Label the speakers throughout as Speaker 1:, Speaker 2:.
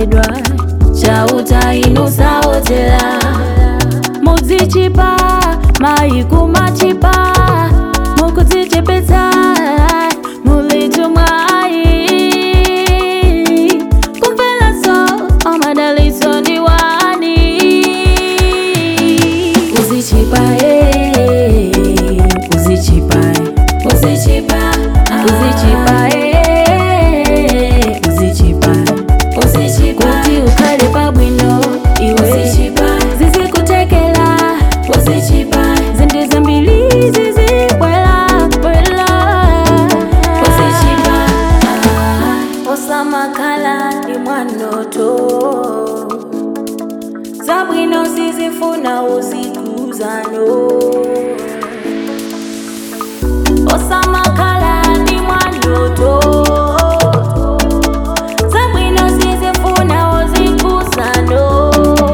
Speaker 1: mudzalembedwa chauta inu saotera mudzichipa mayi kumachipa mukudzichepetsa mulitumwayi kumvelaso amadalitso ndi wani uzichipa eh, uzichipa uzichipa uzichipa eh, uzichipa uzichipa kuti ukhale pabwino iwe uzichipa zizikutekela uzichipa zinthu zambiri zizibwela bwela uzichipa osamakhala ndi mwanoto zabwino sizifuna uzikuzano osamakhala ndi mwandoto zabwino sizifuna uzikuzano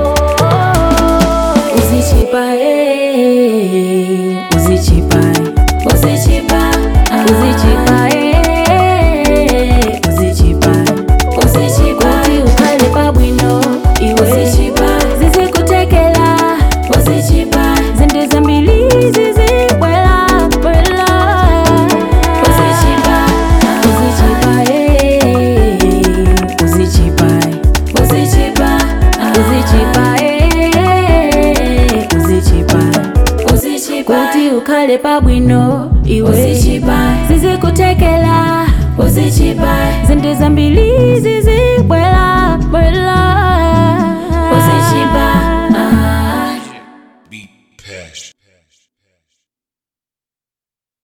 Speaker 1: uzichipa eh, uzichipa uzichipa uzichipa eh, uzichipa uzichipa kuti ukhale pabwino iwe uzichipa zizikutekela uzichipa zinthu zambiri zizibwela bwela uzichipa uzichipa eh, uzichipa uzichipa uzichipa eh, uzichipa uzichipa kuti ukhale pabwino iwe uzichipa zizikutekela uzichipa zinthu zambiri zizibwela